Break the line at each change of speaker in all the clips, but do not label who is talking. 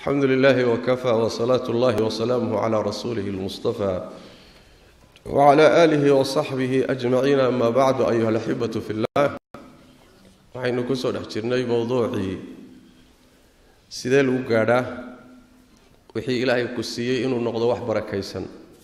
alxamdu lilahi wkafaa wsalaatu اllahi wsalaamuh cla rasuulihi اlmustafa wcla aalihi wsaxbihi ajmaciin ama bacdu ayuha alaxibatu fi llah waxaynu kusoo dhex jirnay mowduucii sidee lagu gaadhaa wixii ilaahay ku siiyey inuu noqdo wax barakaysan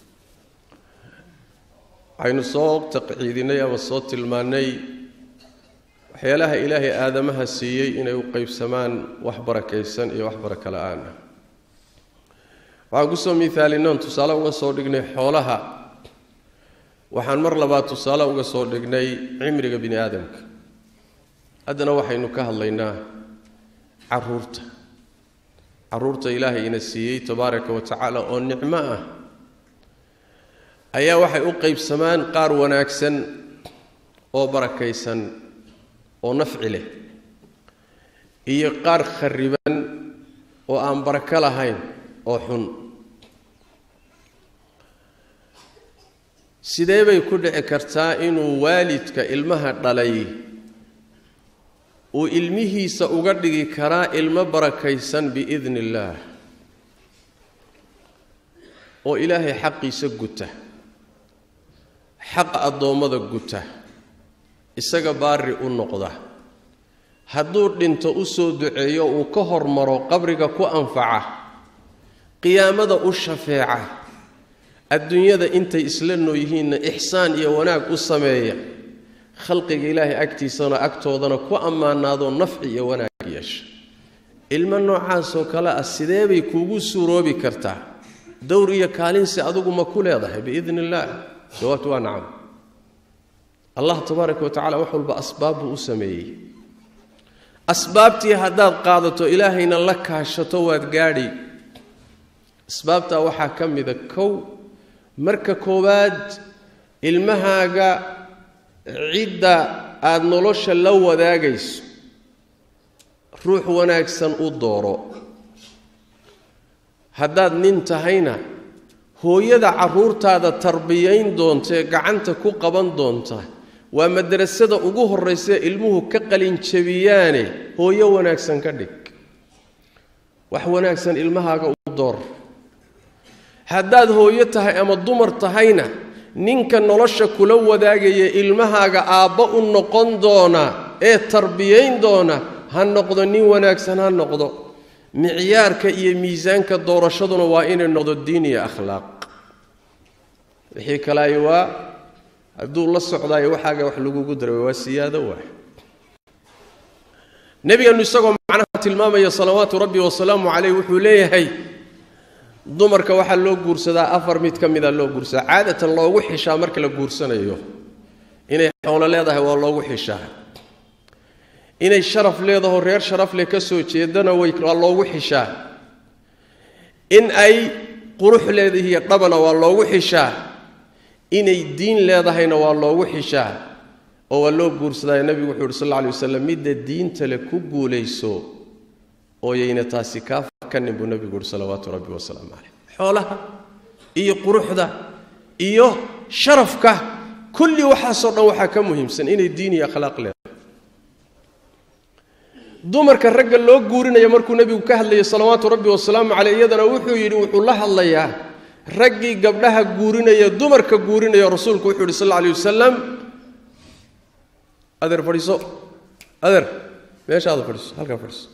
waxaynu soo taqciidinay ama soo tilmaannay waxyaalaha ilaahay aadamaha siiyey inay u qeybsamaan wax barakaysan iyo wax baraka la-aan ah waxaan kusoo miaalinoon tusaale uga soo dhignay xoolaha waxaan mar labaad tusaale uga soo dhignay cimriga bini aadamka haddana waxaynu ka hadlaynaa caruurta caruurta ilaahay ina siiyey tabaaraka wa tacaala oo nicmo ah ayaa waxay u qeybsamaan qaar wanaagsan oo barakaysan oo nafci leh iyo qaar khariban oo aan barako lahayn oo xun sidee bay ku dhici kartaa inuu waalidka ilmaha dhalay uu ilmihiisa uga dhigi karaa ilmo barakaysan biidni illaah oo ilaahay xaqiisa guta xaqa addoommada guta isaga baari u noqda hadduu dhinto u soo duceeyo uu ka hormaro qabriga ku anfaca qiyaamada u shafeeca adduunyada intay isla noo yihiinna ixsaan iyo wanaag u sameeya khalqiga ilaahay agtiisana agtoodana ku ammaanaadoo nafci iyo wanaag yeesha ilmo noocaasoo kale ah sidee bay kuugu suuroobi kartaa dowr iyo kaalinsi adigu ma ku leedahay biidni illaah jawaabtu waa nacam allah tabaaraka wa tacala wax walba asbaab buu u sameeyey asbaabtii haddaad qaadato ilaahayna la kaashato waad gaadhi asbaabtaa waxaa ka mida kow marka koowaad ilmahaaga cidda aada nolosha la wadaagayso ruux wanaagsan u dooro haddaad nin tahayna hooyada carruurtaada tarbiyayn doonta ee gacanta ku qaban doonta waa madrasada ugu horraysae ilmuhu ka qalinjabiyaane hooyo wanaagsan ka dhig wax wanaagsan ilmahaaga u door haddaad hooyo tahay ama dumar tahayna ninka nolosha kula wadaagaya ilmahaaga aabbo u noqon doona ee tarbiyayn doona ha noqdo nin wanaagsan ha noqdo micyaarka iyo miisaanka doorashaduna waa inay noqdo diin iyo akhlaaq wixii kalaay waa hadduu la socdaayo waxaaga wax lagugu daray waa siyaado waay nebigeenu isagoo macnaha tilmaamaya salawaatu rabbi wasalaamu caleyh wuxuu leeyahay dumarka waxaa loo guursadaa afar mid ka mida loo guursadaa caadatan loogu xishaa marka la guursanayo inay xoolo leedahay waa loogu xishaa inay sharaf leedaho reer sharaf leh ka soo jeedana waa loogu xishaa in ay qurux leedahiyo dhabana waa loogu xishaa inay diin leedahayna waa loogu xishaa oo waa loo guursadaayo nebigu wuxuu uhi sal alla alay wasalam midda diinta le ku guulayso ooyayna taasi kaa fakanin buu nebigu uhi salawaatu rabbi wasalaamu caleyh xoolaha iyo quruxda iyo sharafka kulli waxaasoo dhan waxaa ka muhiimsan inay diin iyo akhlaaq leedahay dumarka ragga loo guurinaya markuu nebigu ka hadlayay salawaatu rabbi wasalaamu caleyh iyadana wuxuu yidhi wuxuu la hadlayaa raggii gabdhaha guurinaya dumarka guurinaya rasuulku wuxuu yidhi sal alla alay wasalam adeer fadhiiso adeer meeshaada fadhiiso halkaa fadhiiso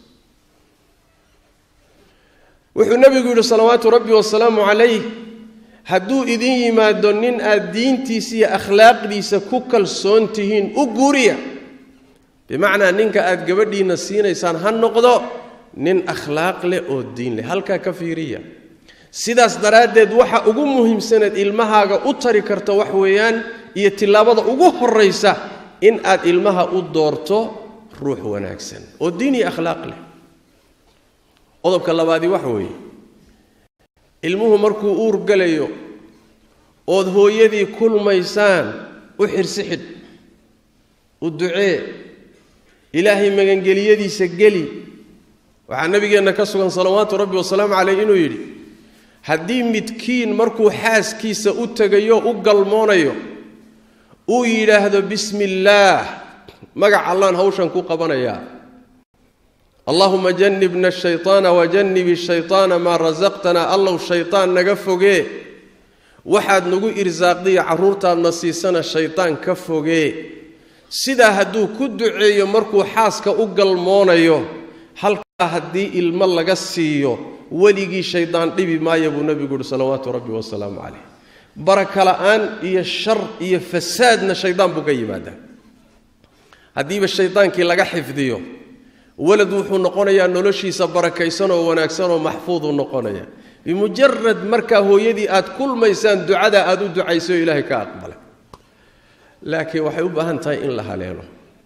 wuxuu nebigu yidhi salawaatu rabbi wasalaamu calayh hadduu idin yimaado nin aad diintiisa iyo akhlaaqdiisa ku kalsoon tihiin u guuriya bimacnaa ninka aad gabadhiinna siinaysaan ha noqdo nin akhlaaq leh oo diin leh halkaa ka fiiriya sidaas daraaddeed waxa ugu muhiimsaneed ilmahaaga u tari karta wax weeyaan iyo tillaabada ugu horraysa in aad ilmaha u doorto ruux wanaagsan oo diin iyo akhlaaq leh qodobka labaadii waxa weeye ilmuhu markuu uur galayo ood hooyadii kulmaysaan u xirsi xidh u ducee ilaahay magangeliyadiisa geli waxaa nabigeenna ka sugan salawaatu rabbi wasalaamu caleyh inuu yidhi haddii midkiin markuu xaaskiisa u tegayo u galmoonayo uu yidhaahdo bismi illaah magac allaan hawshan ku qabanayaa allahuma janibna shayطaana wajannibi shayطaana maa rasaqtana allow shayطaan naga fogee waxaad nagu irsaaqdiyo carruurtaadna siisana shayطaan ka fogee sidaa hadduu ku duceeyo markuu xaaska u galmoonayo halkaa haddii ilmo laga siiyo weligii shaydaan dhibi maaya buu nebigu uhi salawaatu rabbi wasalaamu calayh baraka la'aan iyo shar iyo fasaadna shaydaan buu ka yimaadaa haddiiba shaydaankii laga xifdiyo walad wuxuu noqonayaa noloshiisa barakaysan oo wanaagsan oo maxfuuduu noqonaya bimujarad markaa hooyadii aad kulmaysaan ducada aad u ducayso oo ilaahay ka aqbalay laakiin waxay u baahan tahay in la haleelo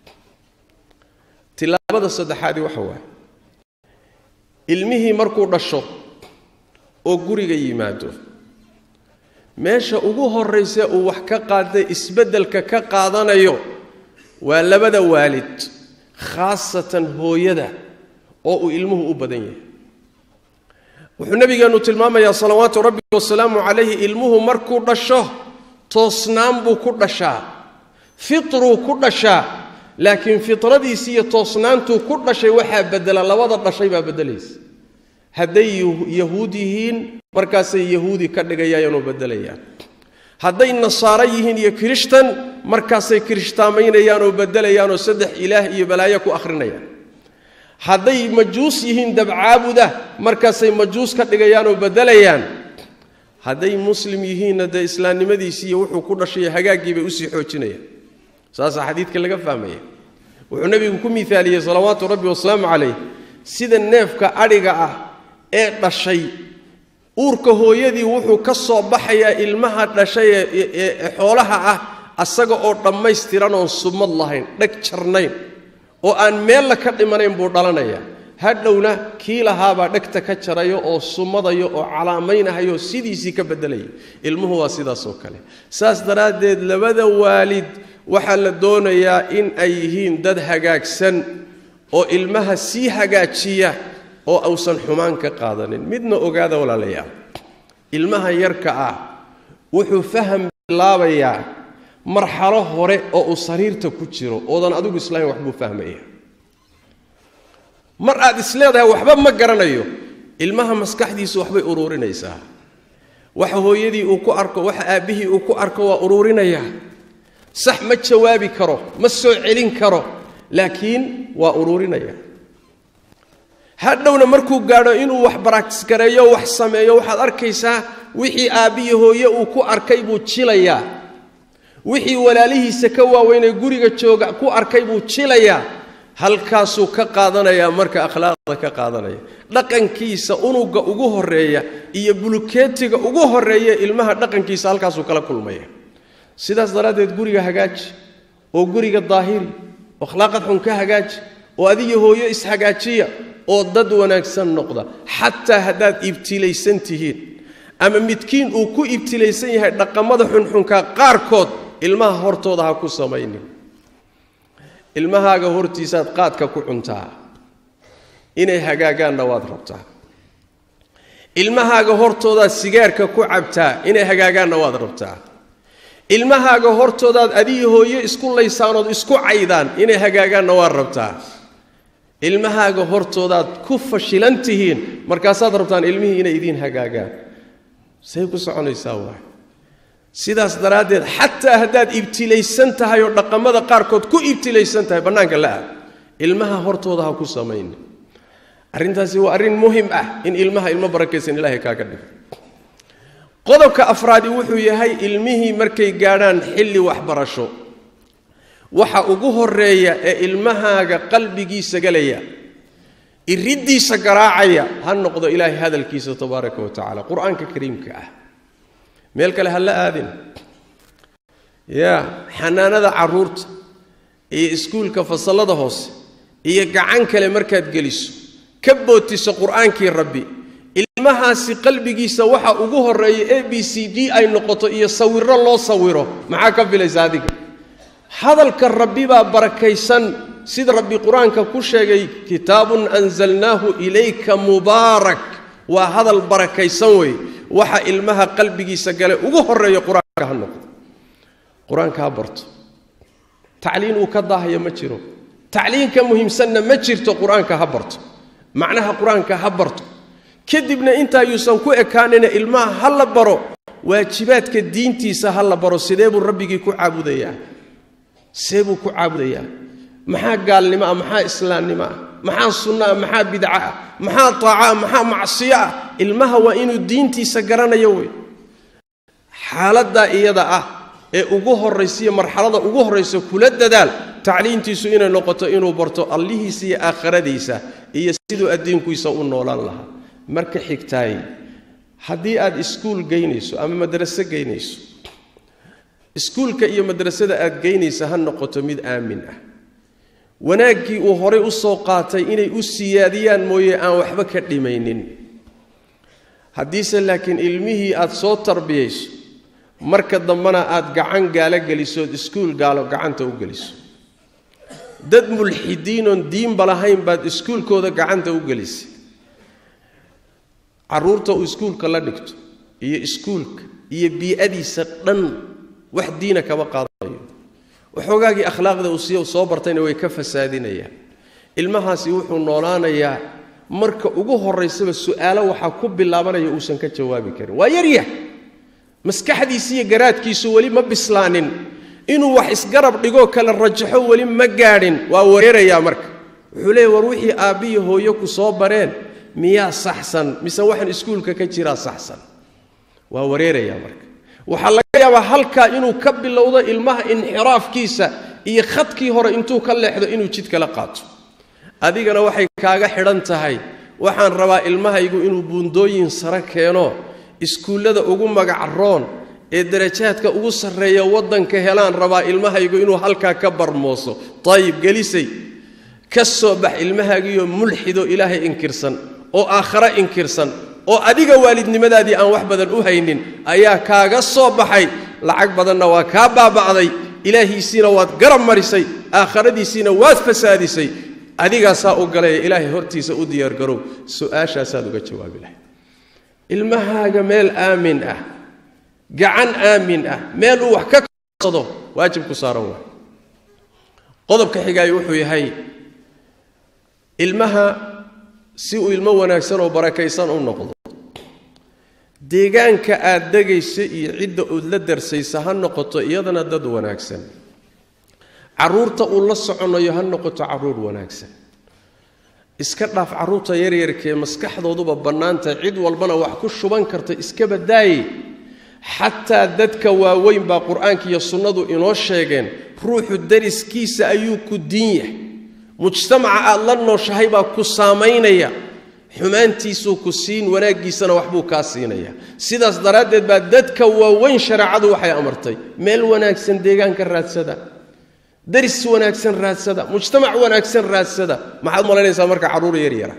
tilaabada saddexaadii waxa waaye ilmihii markuu dhasho oo guriga yimaado meesha ugu horraysa uu wax ka qaadday isbeddelka ka qaadanayo waa labada waalid khaasatan hooyada oo uu ilmuhu u badan yahay wuxuu nebigeennu tilmaamayaa salawaatu rabbi wasalaamu calayhi ilmuhu markuu dhasho toosnaan buu ku dhashaa fitruu ku dhashaa laakiin fitradiisi iyo toosnaantuu ku dhashay waxaa bedela labada dhashay baa beddelaysa hadday yahuud yihiin markaasay yahuudi ka dhigayaanoo beddelayaan hadday nasaaro yihiin iyo kirishtan markaasay kirishtaamaynayaan oo beddelayaanoo saddex ilaah iyo balaayo ku akhrinayaan hadday majuus yihiin dabcaabuda markaasay majuus ka dhigayaanoo beddelayaan hadday muslim yihiinna dee islaamnimadiisii iyo wuxuu ku dhashay hagaaggii bay usii xoojinayaan saasaa xadiidka laga fahmaya wuxuu nebigu ku miaaliyey salawaatu rabbi wasalaamu calayh sida neefka adhiga ah ee dhashay uurka hooyadii wuxuu ka soo baxayaa ilmaha dhashay ee xoolaha ah asaga oo dhammaystiran oon sumad lahayn dheg jarnayn oo aan meella ka dhimanayn buu dhalanayaa hadhowna kii lahaabaa dhegta ka jarayo oo sumadayo oo calaamaynahayo sidiisii ka beddelaya ilmuhu waa sidaasoo kale saas daraaddeed labada waalid waxaa la doonayaa in ay yihiin dad hagaagsan oo ilmaha sii hagaajiya oo ausan xumaan ka qaadanin midna ogaada walaalayaal ilmaha yarka ah wuxuu faham bilaabayaa marxalo hore oo uu sariirta ku jiro oodan adigu islahayn waxbuu fahmaya mar aad isleedahay waxba ma garanayo ilmaha maskaxdiisu waxbay uruurinaysaa waxa hooyadii uu ku arko waxa aabbihii uu ku arko waa uruurinayaa sax ma jawaabi karo ma soo celin karo laakiin waa uruurinaya hadhowna markuu gaadho inuu wax baraagtisgareeyo wax sameeyo waxaad arkaysaa wixii aabbiyi hooye uu ku arkay buu jilayaa wixii walaalihiisa ka waaweynee guriga jooga ku arkay buu jilayaa halkaasuu ka qaadanayaa marka akhlaaqda ka qaadanaya dhaqankiisa unuga ugu horeeya iyo bulukeetiga ugu horeeya ilmaha dhaqankiisa halkaasuu kala kulmaya sidaas daraaddeed guriga hagaaji oo guriga daahiri oo akhlaaqad xun ka hagaaji oo adiyo hooyo ishagaajiya oo dad wanaagsan noqda xataa haddaad ibtilaysan tihiin ama midkiin uu ku ibtilaysan yahay dhaqamada xunxunka qaarkood ilmaha hortooda ha ku samaynin ilmahaaga hortiisaad qaadka ku cuntaa inay hagaagaanna waad rabtaa ilmahaaga hortoodaad sigaarka ku cabtaa inay hagaagaanna waad rabtaa ilmahaaga hortoodaad adiyo hooyo isku laysaanood isku caydaan inay hagaagaanna waad rabtaa ilmahaaga hortoodaad ku fashilan tihiin markaasaad rabtaan ilmihii inay idiin hagaagaan say ku soconaysaa waay sidaas daraaddeed xataa haddaad ibtilaysan tahay oo dhaqamada qaarkood ku ibtilaysan tahay bannaanka la aad ilmaha hortooda ha ku samayni arrintaasi waa arrin muhim ah in ilmaha ilmo barakaysan ilaahay kaaga dhigo qodobka afraadi wuxuu yahay ilmihii markay gaadhaan xilli waxbarasho waxa ugu horeeya ee ilmahaaga qalbigiisa galaya iriddiisa garaacaya ha noqdo ilaahay hadalkiisa tabaaraka wa tacala qur-aanka kariimka ah meel kale ha la aadin ya xanaanada carruurta iyo iskuulka fasallada hoose iyo gacan kale markaad geliso ka bootiso qur-aankii rabbi ilmahaasi qalbigiisa waxa ugu horeeya a b c d ay noqoto iyo sawiro loo sawiro maxaa ka filaysa adiga hadalka rabbi baa barakaysan sida rabbi qur-aanka ku sheegay kitaabun anzalnaahu ilayka mubaarak waa hadal barakaysan wey waxa ilmaha qalbigiisa gale ugu horeeya qur-aanka ha noqdo qur-aanka ha barto tacliin uu ka daahaya ma jiro tacliinka muhiimsanna ma jirto qur-aanka ha barto macnaha qur-aanka ha barto kadibna intaa yuusan ku ekaanina ilmaha ha la baro waajibaadka diintiisa ha la baro sidee buu rabbigii ku caabudayaa sidee buu ku caabudayaa maxaa gaalnimo ah maxaa islaamnimo ah maxaa sunno ah maxaa bidca ah maxaa taaca ah maxaa macsiyo ah ilmaha waa inuu diintiisa garanayo wey xaaladdaa iyada ah ee ugu horraysiiyo marxalada ugu horraysa kula dadaal tacliintiisu inay noqoto inuu barto allihiisa iyo aakhiradiisa iyo siduu addiinkiisa u noolaan lahaa marka xigtaay haddii aad iskuul geynayso ama madraso geynayso iskuulka iyo madrasada aad geynaysa ha noqoto mid aamin ah wanaaggii uu horay u soo qaatay inay u siyaadiyaan mooye aan waxba ka dhimaynin haddiise laakiin ilmihii aad soo tarbiyayso marka dambena aad gacan gaalo gelisood iskuul gaalo gacanta u geliso dad mulxidiinoon diinba lahayn baad iskuulkooda gacanta u gelisay carruurta uu iskuulka la dhigto iyo iskuulka iyo bii'adiisa dhan wax diina kama qaadanayo waxoogaagii akhlaaqda uu siya soo bartayna way ka fasaadinayaan ilmahaasi wuxuu noolaanayaa marka ugu horraysaba su'aalo waxaa ku bilaabanaya uusan ka jawaabi karin waa yaryah maskaxdiisi iyo garaadkiisu weli ma bislaanin inuu wax isgarab dhigoo kala rajaxo weli ma gaadhin waa wareerayaa marka wuxuu leeya war wixii aabbiyo hooyo ku soo bareen miyaa saxsan mise waxaan iskuulka ka jiraa saxsan waa wareerayaa marka waxaa laga yaabaa halkaa inuu ka bilowdo ilmaha inxiraafkiisa iyo khadkii hore intuu ka leexdo inuu jid kala qaato adigana waxay kaaga xidhan tahay waxaan rabaa ilmahaygu inuu buundooyin sare keeno iskuullada ugu magacroon ee darajaadka ugu sarreeya waddanka helaan rabaa ilmahaygu inuu halkaa ka barmooso dayib gelisay ka soo bax ilmahaagiioo mulxido ilaahay inkirsan oo aakhare inkirsan oo adiga waalidnimadaadii aan wax badan u haynin ayaa kaaga soo baxay lacag badanna waa kaa baaba'day ilaahiisiina waad garab marisay aakharadiisiina waad fasaadisay adigaasaa u galaya ilaahay hortiisa u diyaargarow su-aashaasaad uga jawaabi lahay ilmahaaga meel aamin ah gacan aamin ah meel uu wax ka kasado waajib ku saaran waay qodobka xigaayo wuxuu yahay ilmaha si uu ilmo wanaagsan oo barakaysan u noqdo deegaanka aad degaysa iyo cidda uod la darsaysa ha noqoto iyadana dad wanaagsan carruurta uu la soconayo ha noqoto carruur wanaagsan iska dhaaf carruurta yaryarkaee maskaxdooduba bannaantahay cid walbana wax ku shuban karta iska badaaye xataa dadka waaweyn baa qur-aanka iyo sunnadu inoo sheegeen ruuxu dariskiisa ayuu ku diin yahay mujtamaca aad la nooshahay baa ku saamaynaya xumaantiisuu ku siin wanaaggiisana waxbuu kaa siinaya sidaas daraaddeed baa dadka waaweyn shareecadu waxay amartay meel wanaagsan deegaanka raadsada daris wanaagsan raadsada mujtamac wanaagsan raadsada maxaad malaynaysaa marka carruur yaryara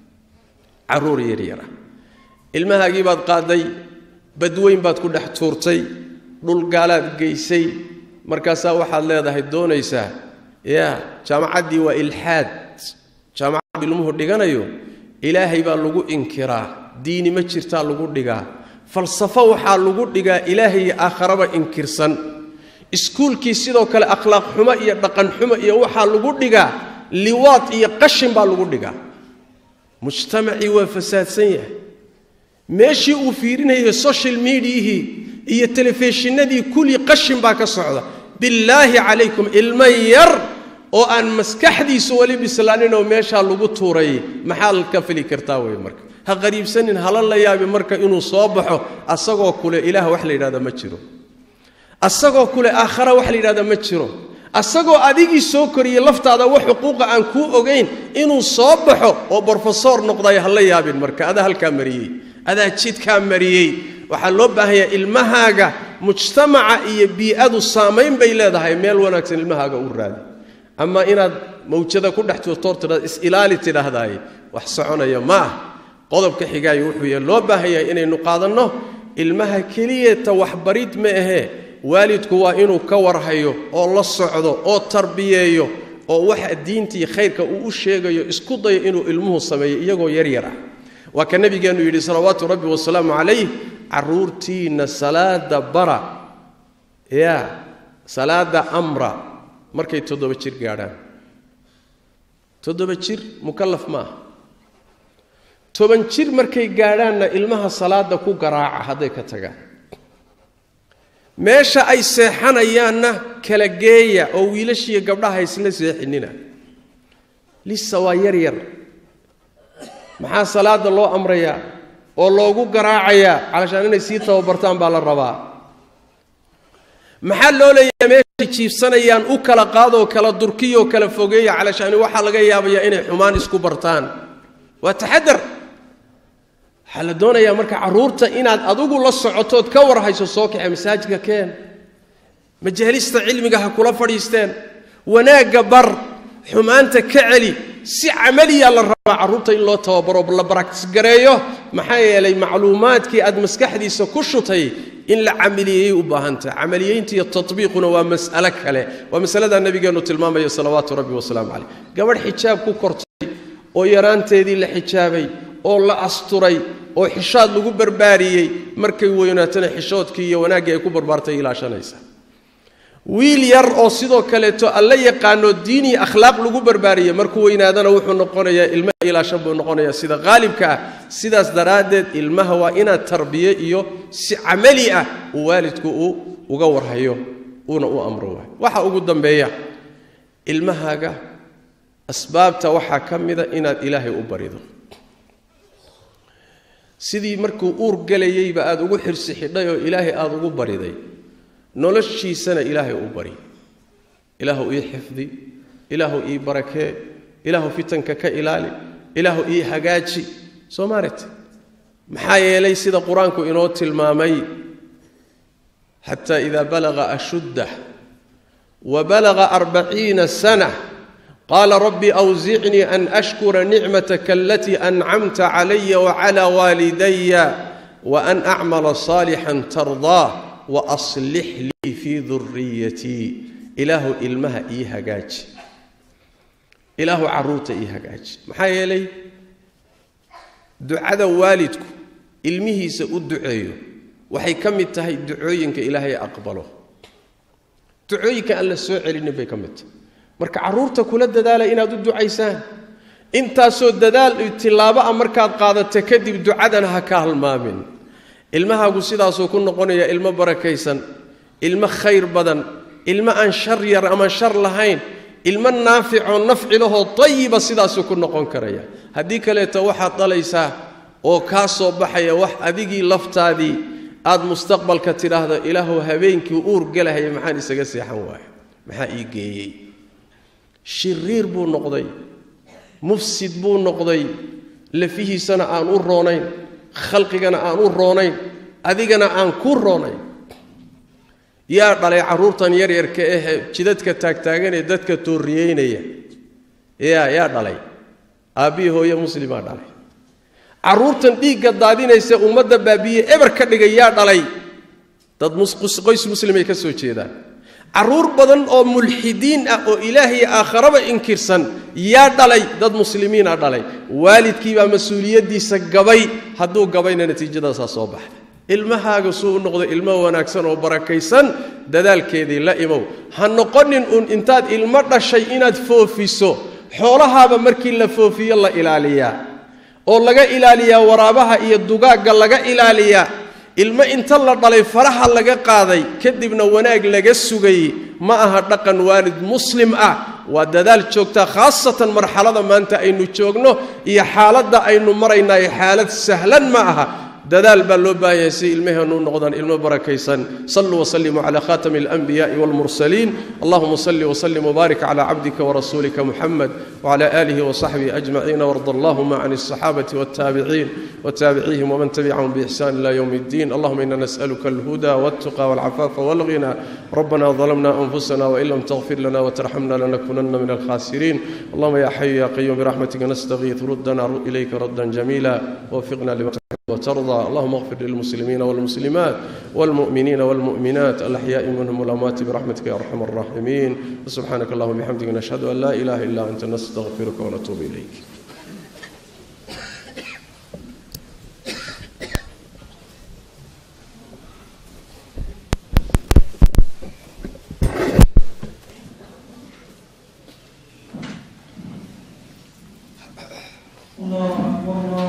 carruur yaryara ilmahaagii baad qaaday badweyn baad ku dhex tuurtay dhulgaalaad geysay markaasaa waxaad leedahay doonaysaa ya jaamacaddii waa ilxaad jaamacad ilmuhu dhiganayo ilaahay baa lagu inkiraa diini ma jirtaa lagu dhigaa falsafo waxaa lagu dhigaa ilaahay iyo aakharaba inkirsan iskuulkii sidoo kale akhlaaq xumo iyo dhaqan xumo iyo waxaa lagu dhigaa liwaad iyo qashin baa lagu dhigaa mujtamacii waa fasaadsan yahay meeshii uu fiirinayo social mediahii iyo telefishinadii kulli qashin baa ka socda billaahi calaykum ilmo yar oo aan maskaxdiisu weli bislaaninoo meeshaa lagu tuuray maxaad ka fili kartaa wey marka ha qariibsanin hala la yaabi marka inuu soo baxo asagoo kule ilaah wax la yidhahda ma jiro asagoo kule aakhara wax la yidhahda ma jiro asagoo adigii soo koriyey laftaada wax xuquuqa aan kuu ogayn inuu soo baxo oo brofesor noqdayo hala yaabin marka adaa halkaa mariyey adaa jidkaa mariyey waxaa loo baahanyaa ilmahaaga mujtamaca iyo bii'adu saamayn bay leedahay meel wanaagsan ilmahaaga u raadi ama inaad mawjada ku dhex tuurtoor tidhahda is-ilaali tidhaahdaaye wax soconaya ma ah qodobka xigaayo wuxuu yahay loo baahan yahay inaynu qaadanno ilmaha keliyata waxbarid ma ahee waalidku waa inuu ka warhayo oo la socdo oo tarbiyeeyo oo waxa diintii khayrka uu u sheegayo isku dayo inuu ilmuhu sameeyo iyagoo yaryar ah waa ka nabigeennu yidhi salawaatu rabbi wasalaamu calayh carruurtiinna salaada bara ya salaada amra markay toddoba jir gaadhaan toddoba jir mukallaf ma aha toban jir markay gaadhaanna ilmaha salaada ku garaaca hadday ka tagaan meesha ay seexanayaanna kala geeya oo wiilashiiyo gabdhaha isla seexinina lisa waa yar yar maxaa salaada loo amrayaa oo loogu garaacayaa calashaan inay sii tababartaan baa la rabaa maxaa loo leeyahay meeshay jiibsanayaan u kala qaadoo kala durkiyoo kala fogeeya calashaani waxaa laga yaabayaa inay xumaan isku bartaan waa taxadar waxaa la doonayaa marka carruurta inaad adigu la socotood ka war hayso soo kaxe masaajidka keen majaalista cilmiga ha kula fadhiisteen wanaagga bar xumaanta ka celi si camaliya la rabaa carruurta in loo tababaro la baraktisgareeyo maxaa yeelay macluumaadkii aad maskaxdiisa ku shutay in la camaliyeyey u baahantaha camaliyeynta iyo tatbiiquna waa mas'alo kale waa masaladaa nabigeennu tilmaamaya salawaatu rabbi wasalaamu caleyh gabadh xijaab ku kortay oo yaraanteedii la xijaabay oo la asturay oo xishaad lagu barbaariyey markay weynaatana xishoodkii iyo wanaaggii ay ku barbaartay ilaashanaysa wiil yar oo sidoo kaleeto alla yaqaano diin iyo akhlaaq lagu barbaariyey markuu weynaadana wuxuu noqonayaa ilma ilaashan buu noqonayaa sida qaalibka ah sidaas daraaddeed ilmaha waa inaad tarbiye iyo si camali ah uu waalidku uu uga warhayo uuna u amro waayo waxa ugu dambeeya ilmahaaga asbaabta waxaa ka mida inaad ilaahay u barido sidii markuu uur gelayeyba aada ugu xirsi xidhay oo ilaahay aada ugu bariday noloshiisana ilaahay u bari ilaahu ii xifdi ilaahu ii barakee ilaahu fitanka ka ilaali ilaahu ii hagaaji soo maaragte maxaa yeelay sida qur-aanku inoo tilmaamay xataa idaa balaga ashuddah wa balaga arbaciina sana qaala rabbi awsicnii an ashkura nicmataka alatii ancamta calaya wacala waalidaya waan acmala saalixan tardaah waaslix lii fii duriyatii ilaahu ilmaha ii hagaaji ilaahu carruurta ii hagaaji maxaa yeelay ducada waalidku ilmihiisa u duceeyo waxay ka mid tahay ducooyinka ilaahay aqbalo ducooyinka aan la soo celinin bay ka mid tahay marka carruurta kula dadaala inaad u ducaysaan intaasoo dadaal tillaabo ah markaad qaadata kadib ducadana ha ka halmaamin ilmahaagu sidaasuu ku noqonayaa ilmo barakaysan ilmo khayr badan ilmo aan shar yar ama shar lahayn ilmo naaficoo nafci lahoo tayiba sidaasuu ku noqon karaya haddii kaleeto waxaad dhalaysaa oo kaa soo baxaya wax adigii laftaadii aad mustaqbalka tidhaahdo ilaahu habeenkii uur gelahaya maxaan isaga seexan waaya maxaa ii geeyey shiriir buu noqday mufsid buu noqday lafihiisana aan u roonayn khalqigana aan u roonayn adigana aan ku roonayn yaa dhalay carruurtan yaryarka ahe jidadka taagtaaganee dadka tooriyeynaya yaa yaa dhalay aabbihii hooye muslimaa dhalay carruurtan dhiigga daadinaysa ummadda baabiye eber ka dhigay yaa dhalay dad qoys muslimay ka soo jeedaan carruur badan oo mulxidiin ah oo ilaahiy aakharaba inkirsan yaa dhalay dad muslimiina dhalay waalidkiibaa mas-uuliyaddiisa gabay hadduu gabayna natiijadaasaa soo baxda ilmahaaga suu u noqdo ilmo wanaagsan oo barakaysan dadaalkeedii la imow ha noqonin uun intaad ilmo dhashay inaad foofiso xoolahaaba markii la foofiyo la ilaaliyaa oo laga ilaaliyaa waraabaha iyo dugaagga laga ilaaliyaa ilmo inta la dhalay faraha laga qaaday kadibna wanaag laga sugayey ma aha dhaqan waalid muslim ah waa dadaal joogtaa khaasatan marxalada maanta aynu joogno iyo xaaladda aynu maraynayo xaalad sahlan ma aha dadaal baa loo baahan yahay si ilmaheennu u noqdaan ilmo barakaysan saluu waslimuu cala khatami alanbiyaءi wاlmursaliin allahuma salli wslim wbaarik cla cabdika warasuulika muxamed wcla alihi wsaxbihi ajmaciin warda allahuma can الصaxaabati wاtaabiciin wtaabicihim wman tabicahum bixsan ila ywm اddin allahuma ina nasأlka اlhuda wاltuqa wاlcafaafa wاlghina rabbana ظلمna أنfusna وin lam تغfir lana وترxmna lanakunana min الkhasiriin allahuma ya xayu ya qayum biraxmatika nastaغiiث rudna ilayka radا jamila wfiqna lma وترضى اللهم اغفر للمسلمين والمسلمات والمؤمنين والمؤمنات الأحياء منهم والأموات برحمتك يا أرحم الراحمين وسبحانك اللهم وبحمدك نشهد أن لا إله إلا أنت نستغفرك ونتوب إليك
الله أكبر الله